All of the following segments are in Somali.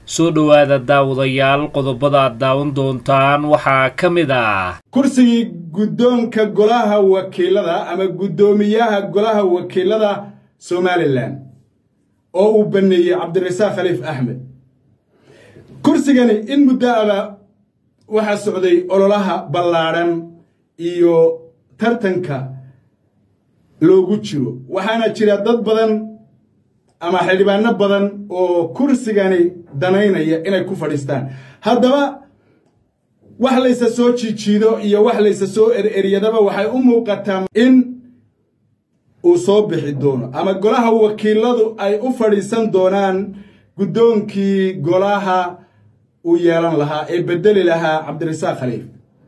soo dhowaada daawadayaal qodobada aad daawan doontaan waxaa ka mid ah kursigii guddoonka golaha wakiilada ama guddoomiyaha golaha wakiilada somalilan oo uu baneeyey cabdirasaaq khaliif axmed kursigani in muddo aba waxaa socday ololaha ballaadhan iyo tartanka loogu jiro waxaana jira dad badan ama xildhibaano badan oo kursigani danaynaya inay ku fadhiistaan haddaba wax laysa soo jiijiido iyo wax laysa soo ereryadaba waxay u muuqataa in uu soo bixi doono ama golaha wakiiladu ay u fadhiisan doonaan guddoonkii golaha uu yeelan lahaa ee bedeli lahaa cabdirasaaq khaliif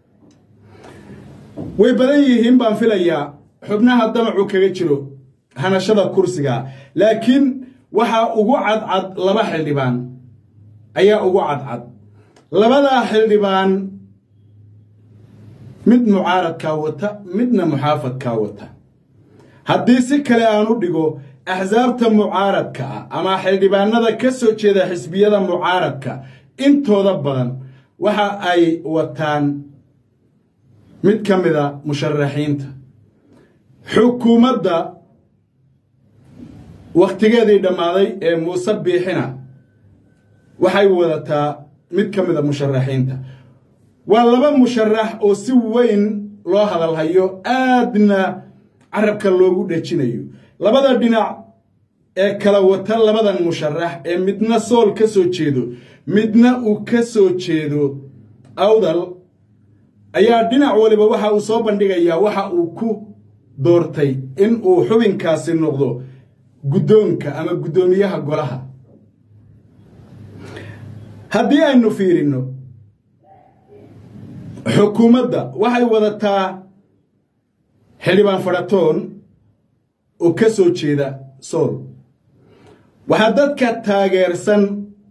way badan yihiin baan filayaa xubnaha damacu kaga jiro hanashada kursiga laakiin waxaa ugu cadcad laba xildhibaan ayaa ugu cadcad labadaa xildhibaan mid mucaaradkaa wata midna muxaafadkaa wata haddii si kale aan u dhigo axsaabta mucaaradka ah ama xildhibaanada ka soo jeeda xisbiyada mucaaradka intooda badan waxa ay wataan mid ka mida musharaxiinta xukuumadda wakhtigeedii dhammaaday ee muuse biixina waxay wadataa mid ka mida musharaxiinta waa laba musharax oo si weyn loo hadalhayo aadna carabka loogu dhejinayo labada dhinac ee kala wata labadan musharax ee midna sool ka soo jeedo midna uu ka soo jeedo awdal ayaa dhinac waliba waxa uu soo bandhigayaa waxa uu ku doortay in uu xubinkaasi noqdo guddoonka ama guddoomiyaha golaha haddii aynu fiirinno xukuumadda waxay wadataa xildhibaan fadhatoon oo ka soo jeeda sool waxaa dadka taageersan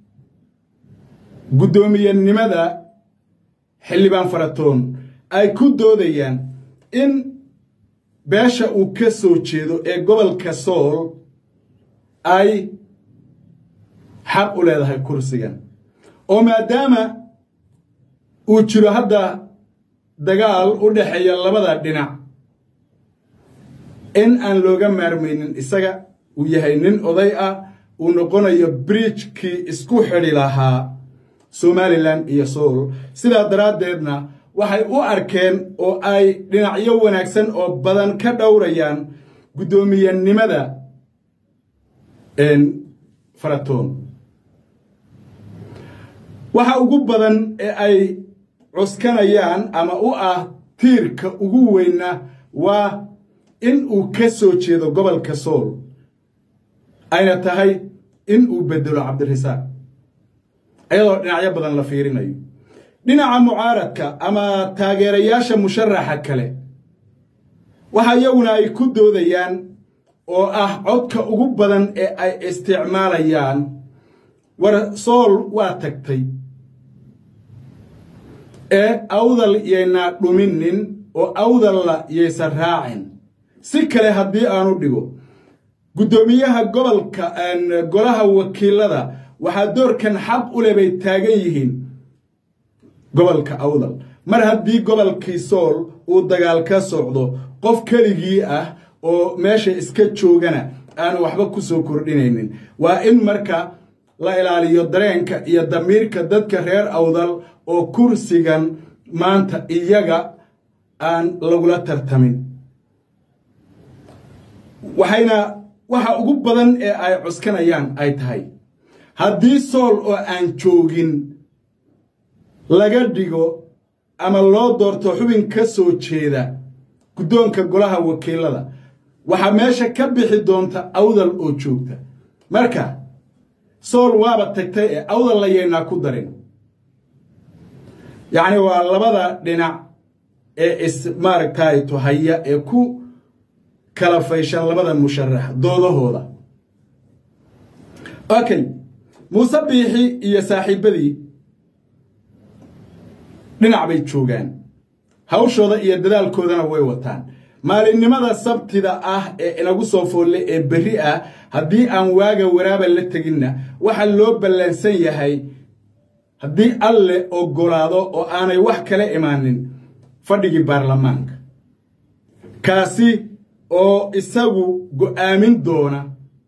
guddoomiyenimada xildhibaan faratoon ay ku doodayaan in beesha uu ka soo jeedo ee gobolka sool ay xaq u leedahay kursigan oo maadaama uu jiro hadda dagaal u dhexeeya labada dhinac in aan looga maarmaynin isaga uu yahay nin oday ah uu noqonayo bridjkii isku xidhi lahaa somalilan iyo sool sidaa daraaddeedna waxay u arkeen oo ay dhinacyo wanaagsan oo badan ka dhowrayaan guddoomiyenimada faratoon waxa ugu badan ee ay cuskanayaan ama u ah tiirka ugu weynna waa in uu ka soo jeedo gobolka sool ayna tahay in uu bedelo cabdirasaaq iyadoo dhinacyo badan la fiirinayo dhinaca mucaaradka ama taageerayaasha musharaxa kale waxa iyaguna ay ku doodayaan oo ah codka ugu badan ee ay isticmaalayaan war sool waa tagtay ee awdal yaynaa dhuminin oo awdalla yaysan raacin si kale haddii aanu dhigo guddoomiyaha gobolka golaha wakiilada waxaa doorkan xaq u leh bay taagan yihiin gobolka awdal mar haddii gobolkii sool uu dagaal ka socdo qof keligii ah oo meesha iska joogana aanu waxba ku soo kordhinaynin waa in marka la ilaaliyo dareenka iyo damiirka dadka reer awdal oo kursigan maanta iyaga aan lagula tartamin waxayna waxa ugu badan ee ay cuskanayaan ay tahay haddii sool oo aan joogin laga dhigo ama loo doorto xubin ka soo jeeda guddoonka golaha wakiilada waxaa meesha ka bixi doonta awdal oo joogta marka sool waaba tagtay ee awdal layaynaa ku darin yacni waa labada dhinac ee is maaragtay tuhaya ee ku kala fayshan labada musharax doodahooda okay muuse biixi iyo saaxiibbadii dhinac bay joogaan hawshooda iyo dadaalkoodana way wataan maalinimada sabtida ah ee inagu soo foolle ee berri ah haddii aan waaga waraaba la teginna waxaa loo ballansan yahay haddii alle ogolaado oo aanay wax kala imaanin fadhigii baarlamaanka kaasi oo isagu go'aamin doona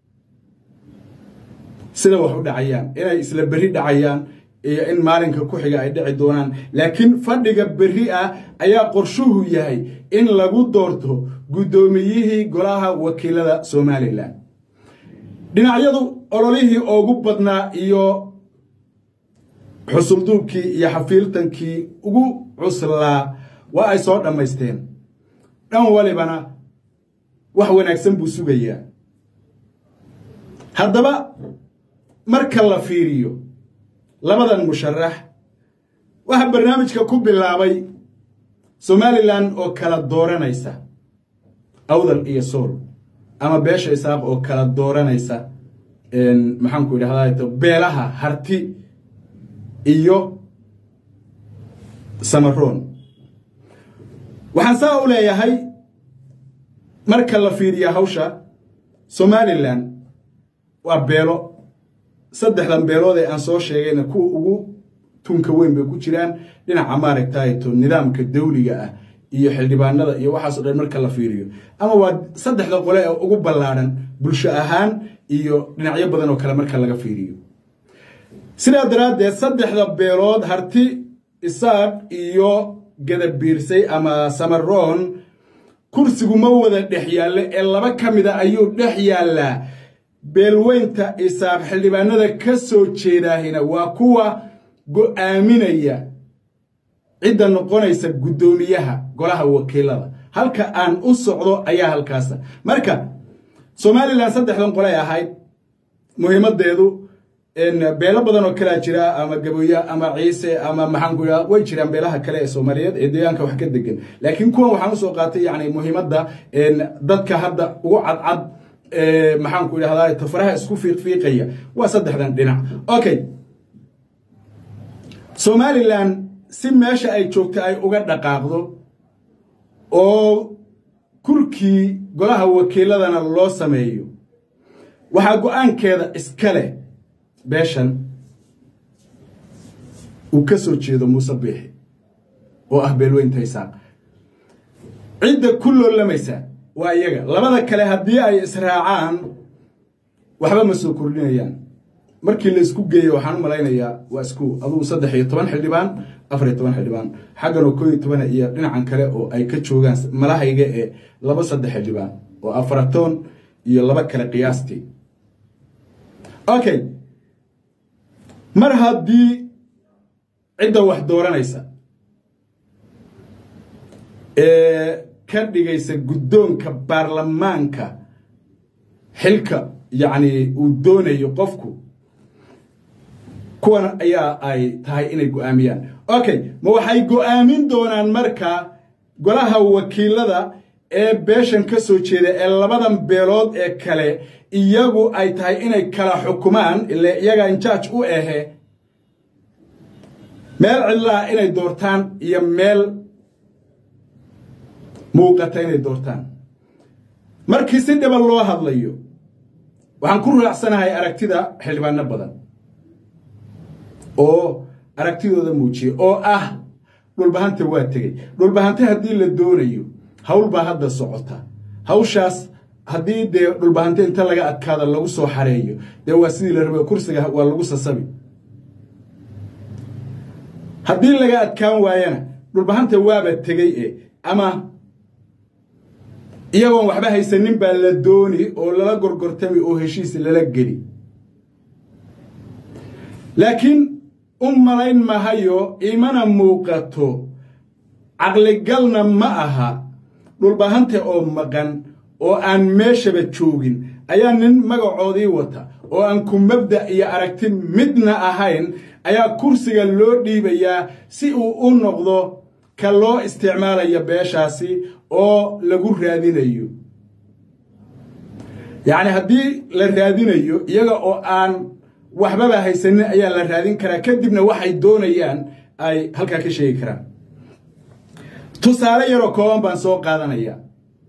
sida wax u dhacayaan inay isla berri dhacayaan iyo in maalinka ku xiga ay dhici doonaan laakiin fadhiga berri ah ayaa qorshuhu yahay in lagu doorto guddoomiyihii golaha wakiilada somalilan dhinacyadu ololihii ugu badnaa iyo xusulduubkii iyo xafiiltankii ugu cuslaa waa ay soo dhammaysteen dhan walibana wax wanaagsan buu sugayaa haddaba marka la fiiriyo labadan musharax waxaa barnaamijka ku bilaabay somalilan oo kala dooranaysa awdal iyo sool ama beesha isaaq oo kala dooranaysa maxaanku idhahdaa beelaha harti iyo samaroon waxaan saa u leeyahay marka la fiiriya hawsha somalilan waa beelo saddexdan beelood ee aan soo sheegayna kuwa ugu tunka weyn bay ku jiraan dhinaca maaragtayto nidaamka dawliga ah iyo xildhibaanada iyo waxaaso dhan marka la fiiriyo ama waa saddexda qole ee ugu ballaadhan bulsho ahaan iyo dhinacyo badan oo kale marka laga fiiriyo sidaa daraaddeed saddexda beelood harti isaaq iyo gadabiirsay ama samaroon kursigu ma wada dhex yaallo ee laba ka mida ayuu dhex yaallaa beelweynta isaaq xildhibaanada ka soo jeedaahina waa kuwa go'aaminaya cidda noqonaysa guddoomiyaha golaha wakiilada halka aan u socdo ayaa halkaasa marka somalilan saddexdan qolay ahayd muhiimadeedu beelo badan oo kalea jira ama gaboya ama ciise ama maxaanku yaa way jiraan beelaha kale ee soomaaliyeed ee deegaanka wax ka degan laakiin kuwan waxaan usoo qaatay yani muhiimadda dadka hadda ugu cadcad maxaanku idhahdaa tafaraha isku fiiqfiiqaya waa saddexdan dhinac okay somalilan si meesha ay joogto ay uga dhaqaaqdo oo kurkii golaha wakiiladana loo sameeyo waxaa go-aankeeda iska leh beeshan uu ka soo jeedo muuse biixi oo ah beelweynta isaaq cidda ku loolamaysa waa iyaga labada kale haddii ay israacaan waxba ma soo kordhinayaan markii la isku geeyo waxaan u malaynayaa waa isku adugu saddex iyo toban xildhibaan afar iyo toban xildhibaan xagganoo koo iyo toban iyo dhinacan kale oo ay ka joogaan malahayga ee laba saddex xildhibaan oo afaratoon iyo laba kale qiyaastii okay mar haddii cidda wax dooranaysa ee ka dhigaysa guddoonka baarlamaanka xilka yacni uu doonayo qofku kuwan ayaa ay tahay inay go'aamiyaan okay ma waxay go'aamin doonaan marka golaha wakiilada ee beeshan ka soo jeeda ee labadan beelood ee kale iyagu ay tahay inay kala xukumaan ile iyaga injaaj u ahe meel cidlaha inay doortaan iyo meel muuqata inay doortaan markii si dhiban loo hadlayo waxaan ku raacsanahay aragtida xildhibaano badan oo aragtidooda muujiyey oo ah dhulbahanta waa tegey dhulbahante haddii la doonayo hawl baa hadda socota hawshaas haddii dee dhulbahante inta laga adkaada lagu soo xareeyo dee waa sidii la rabay kursiga waa lagu sasabi haddii laga adkaan waayana dhulbahanta waaba tegey e ama iyagoon waxba haysanin baa la dooni oo lala gorgortami oo heshiis lala geli laakiin u malayn mahayo imana muuqato caqligalna ma aha dhulbahante oo maqan oo aan meeshaba joogin ayaa nin magacoodii wata oo aan ku mabda' iyo aragti midna ahayn ayaa kursiga loo dhiibayaa si uu u noqdo ka loo isticmaalayo beeshaasi oo lagu raadinayo yacni haddii la raadinayo iyaga oo aan waxbaba haysanin ayaa la raadin karaa kadibna waxay doonayaan ay halkaa ka sheegi karaan tusaale yaroo kooban baan soo qaadanaya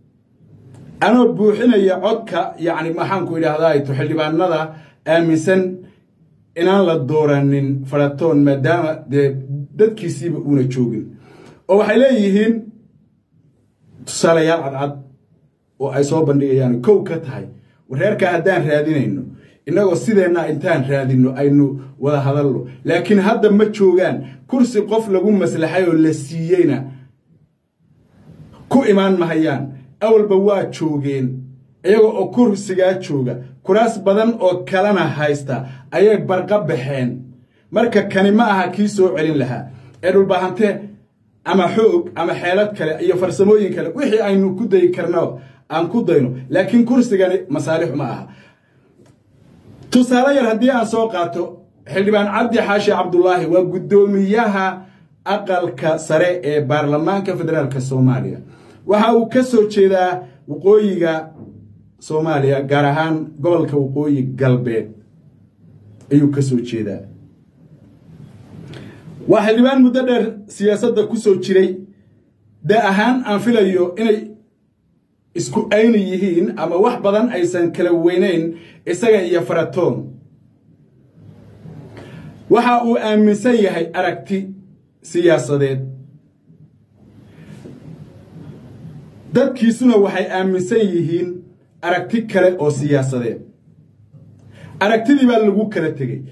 anoo buuxinaya codka yacni maxaanku idhaahdaa xildhibaanada aaminsan inaan la dooranin faratoon maadaama dee dadkiisiiba uuna joogin oo waxay leeyihiin tusaalayaal cadcad oo ay soo bandhigayaan kow ka tahay wareerkaa haddaan raadinayno innagoo sideenna intaan raadinno aynu wada hadalno laakiin hadda ma joogaan kursi qof lagu maslaxay oo la siiyeyna ku imaan mahayaan awalba waa joogeen iyaga oo kursigaa jooga kuraas badan oo kalena haysta ayay barqa baxeen marka kani ma aha kii soo celin lahaa ee dhulbahante ama xoog ama xeelad kale iyo farsamooyin kale wixii aynu ku dayi karno aan ku dayno laakiin kursigani masaalix ma aha tusaale yar haddii aan soo qaato xildhibaan cabdi xaashi cabdulaahi waa guddoomiyaha aqalka sare ee baarlamaanka federaalka soomaaliya waxa uu ka soo jeedaa waqooyiga soomaaliya gaar ahaan gobolka waqooyi galbeed ayuu ka soo jeedaa waa xildhibaan muddo dheer siyaasadda ku soo jiray da ahaan aan filayo inay isku ayni yihiin ama wax badan aysan kala weynayn isaga iyo faratoon waxa uu aaminsan yahay aragti siyaasadeed dadkiisuna waxay aaminsan yihiin aragti kale oo siyaasadeed aragtidii baa lagu kala tegey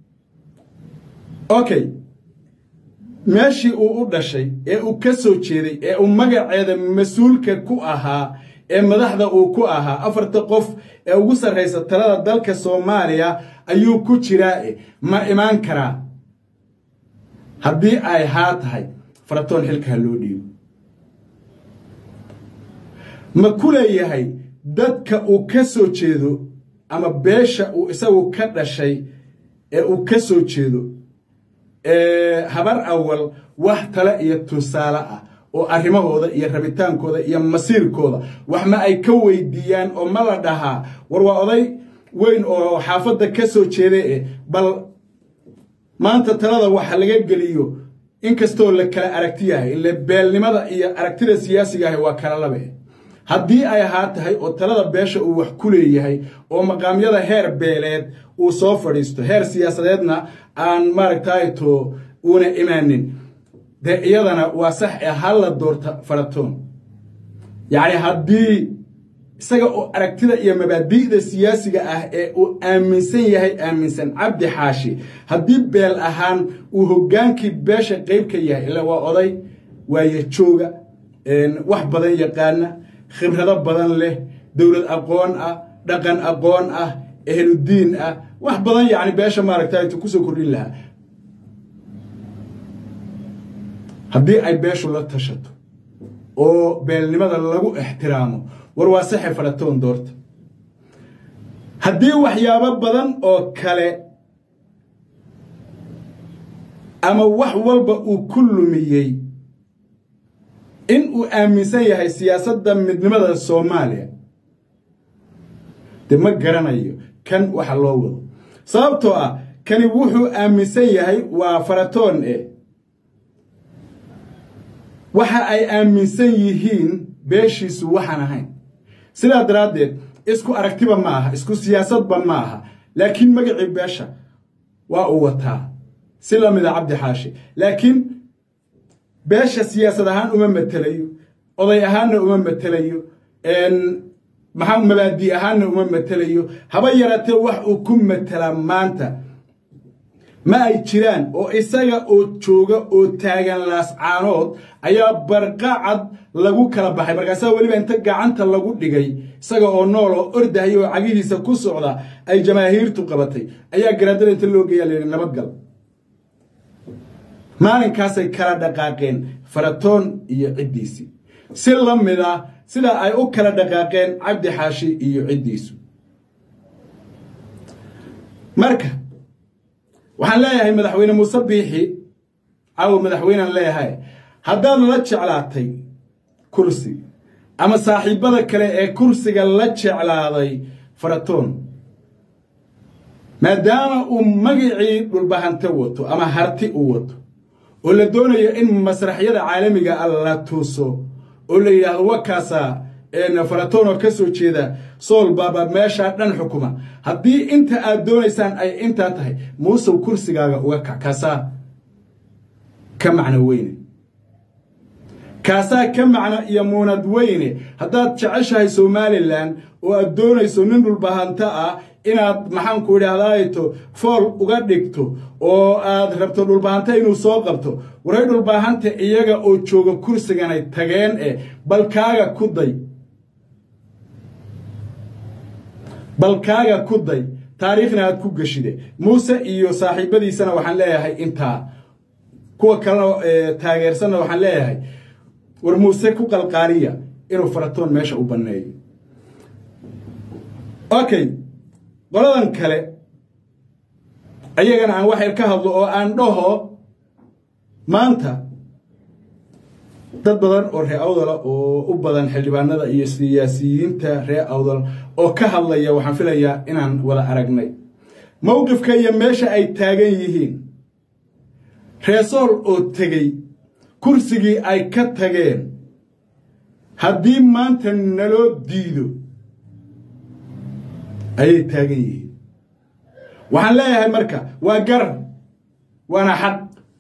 okay meeshii uu u dhashay ee uu ka soo jeeday ee uu magaceeda mas-uulka ku ahaa ee madaxda uu ku ahaa afarta qof ee ugu sarraysa talada dalka soomaaliya ayuu ku jiraa ma imaan karaa haddii ay haa tahay faratoon xilkaa loo dhiibo ma ku leeyahay dadka uu ka soo jeedo ama beesha uu isagu ka dhashay ee uu ka soo jeedo habar awal wax tale iyo tusaale ah oo arrimahooda iyo rabitaankooda iyo masiirkooda wax ma ay ka weydiiyaan oo ma la dhahaa war waa oday weyn oo xaafadda ka soo jeeda e bal maanta talada waxa laga geliyo inkastoo la kala aragti yahay ile beelnimada iyo aragtida siyaasiga ahi waa kala labe haddii ay ahaa tahay oo talada beesha uu wax ku leeyahay oo maqaamyada heer beeleed uu soo fadhiisto heer siyaasadeedna aan maaragtayto uuna imaanin dee iyadana waa sax ee halla doorta faratoon yacni haddii isaga oo aragtida iyo mabaadi'da siyaasiga ah ee uu aaminsan yahay aaminsan cabdi xaashi haddii beel ahaan uu hoggaankii beesha qayb ka yahay ila waa oday waaye jooga wax badan yaqaana khibrado badan leh dowlad aqoon ah dhaqan aqoon ah ehludiin ah wax badan yacni beesha maaragtaytu kusoo kordhin lahaa haddii ay beeshu la tashato oo beelnimada lagu ixtiraamo war waa saxe faratoon doorta haddii waxyaabo badan oo kale ama wax walba uu ku lumiyey in uu aaminsan yahay siyaasadda midnimada soomaaliya dee ma garanayo kan waxa loo wado sababtoo ah kani wuxuu aaminsan yahay waa faratoon eh waxa ay aaminsan yihiin beeshiisu waxaan ahayn sidaa daraaddeed isku aragtiba ma aha isku siyaasadba ma aha laakiin magacii beesha waa uu wataa si la mida cabdi xaashi laakiin beesha siyaasad ahaan uma matelayo oday ahaanna uma matelayo maxaa mabaadi ahaanna uma matelayo haba yaraatee wax uu ku matelaa maanta ma ay jiraan oo isaga oo jooga oo taagan laascaanood ayaa barqacad lagu kala baxay markaasaa weliba inta gacanta lagu dhigay isaga oo nool oo ordahaya oo cagihiisa ku socda ay jamaahiirtu qabatay ayaa garaadada inta loo geeyaa layidhi nabadgal maalinkaasay kala dhaqaaqeen faratoon iyo ciddiisii si la mid ah sida ay u kala dhaqaaqeen cabdi xaashi iyo ciddiisu marka waxaan leeyahay madaxweyne muuse biixi caawa madaxweynean leeyahay haddaad la jeclaatay kursi ama saaxiibbada kale ee kursiga la jeclaaday faratoon maadaama uu magicii dhulbahante wato ama harti u wato oo la doonayo in masraxyada caalamiga ah la tuuso oo la yidhaahdo wakaasaa faratoon oo ka soo jeeda sool baaba meeshaa dhan xukuma haddii inta aad doonaysaan ay intaa tahay muusow kursigaaga uga kac kaasaa ka macno weyne kaasaa ka macno iyo muunad weyne haddaad jeceshahay somalilan oo aad doonayso nin dhulbahanto ah inaad maxaanku idhaahdaato fool uga dhigto oo aad rabto dhulbahanta inuu soo qabto waray dhulbahanta iyaga oo jooga kursiganay tageen eh balkaaga ku day balkaaga ku day taariikhna aad ku geshide muuse iyo saaxiibadiisana waxaan leeyahay intaa kuwa kalena taageersanna waxaan leeyahay war muuse ku qalqaaliya inuu faratoon meesha u banneeyo okay qoladan kale ayagana aan waxyar ka hadlo oo aan dhaho maanta dad badan oo ree awdala oo u badan xildhibaanada iyo siyaasiyiinta ree awdal oo ka hadlaya waxaan filayaa inaan wada aragnay mowqifka iyo meesha ay taagan yihiin reesool oo tegey kursigii ay ka tageen haddii maanta naloo diido ayay taagan yihiin waxaan leeyahay marka waa garar waana xaq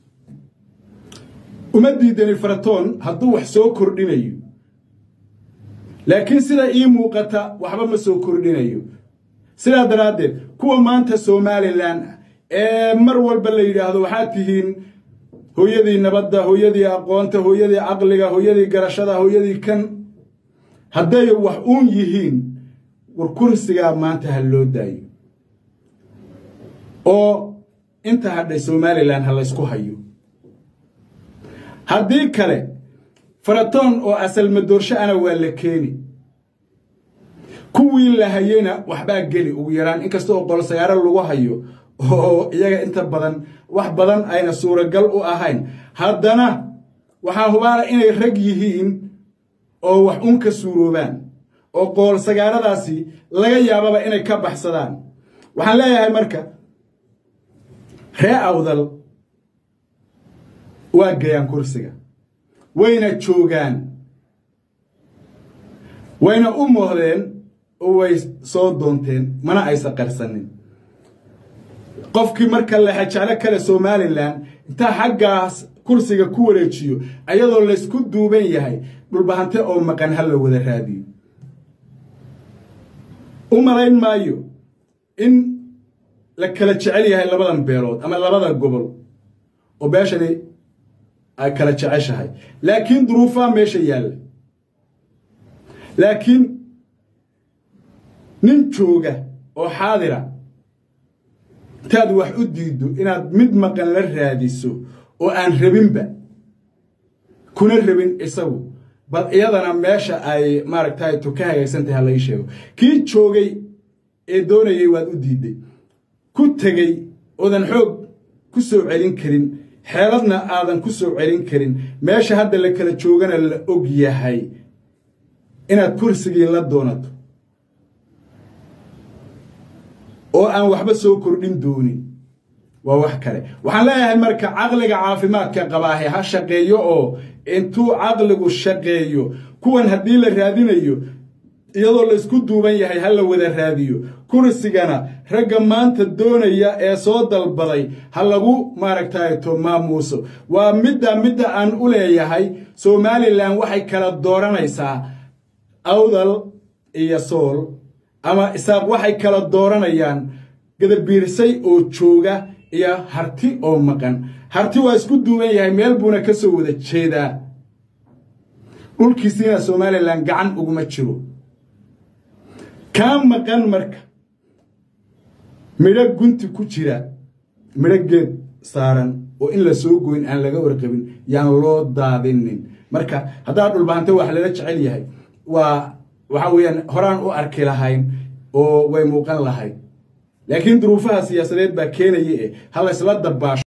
uma diidani faratoon hadduu wax soo kordhinayo laakiin sida ii muuqata waxba ma soo kordhinayo sidaa daraaddeed kuwa maanta somalilan ee mar walba la yidhaahdo waxaad tihiin hooyadii nabadda hooyadii aqoonta hooyadii caqliga hooyadii garashada hooyadii kan hadday wax uun yihiin war kursigaa maanta ha loo daayo oo inta hadhay somalilan ha laysku hayo haddii kale faratoon oo asalmadoorsho ana waa la keeni kuwii la hayeyna waxbaa geli ugu yaraan inkasta oo qolsagaaro lagu hayo oo iyaga inta badan wax badan ayna suuragal u ahayn haddana waxaa hubaala inay rag yihiin oo wax un ka suuroobaan oo qoolsagaaradaasi laga yaababa inay ka baxsadaan waxaan leeyahay marka ree awdal waa gayaan kursiga wayna joogaan wayna u moohdeen oo way soo doonteen mana aysan qarsanin qofkii marka lexejeclo kale somalilan intaa xaggaas kursiga ku wareejiyo ayadoo laysku duuban yahay dhulbahante oo maqan ha la wada raadiyo u malayn maayo in la kala jecel yahay labadan beelood ama labada gobol oo beeshani ay kala jeceshahay laakiin duruufaa meesha yaalla laakiin nin jooga oo xaadira intaad wax u diiddo inaad mid maqan la raadiso oo aan rabinba kuna rabin isagu bal iyadana meesha ay maaragtay to ka hagaagsantahay ha lai sheego kii joogay ee doonayay waad u diidday ku tegey oodan xoog ku soo celin karin xeeladna aadan ku soo celin karin meesha hadda la kala joogana la og yahay inaad kursigii la doonato oo aan waxba soo kordhin doonin waa wax kale waxaan leeyahay marka caqliga caafimaadka qabaahe ha shaqeeyo oo intuu caqligu shaqeeyo kuwan haddii la raadinayo iyadoo laysku duuban yahay ha la wada raadiyo kursigana ragga maanta doonaya ee soo dalbaday ha lagu maaragtayto maamuuso waa midda midda aan u leeyahay somalilan waxay kala dooranaysaa awdal iyo sool ama isaaq waxay kala dooranayaan gadabiirsay oo jooga iyo harti oo maqan harti waa isku duuban yahay meel buuna ka soo wada jeedaa dhulkiisiina somalilan gacan uguma jiro kaa maqan marka midho gunti ku jira midho geed saaran oo in la soo goyn aan laga warqabin yaan loo daadinin marka haddaa dhulbahanta wax lala jecel yahay waa waxa weeyaan horaan u arki lahayn oo way muuqan lahayd laakiin duruufaha siyaasadeed baa keenaya e ha laysla dabaasho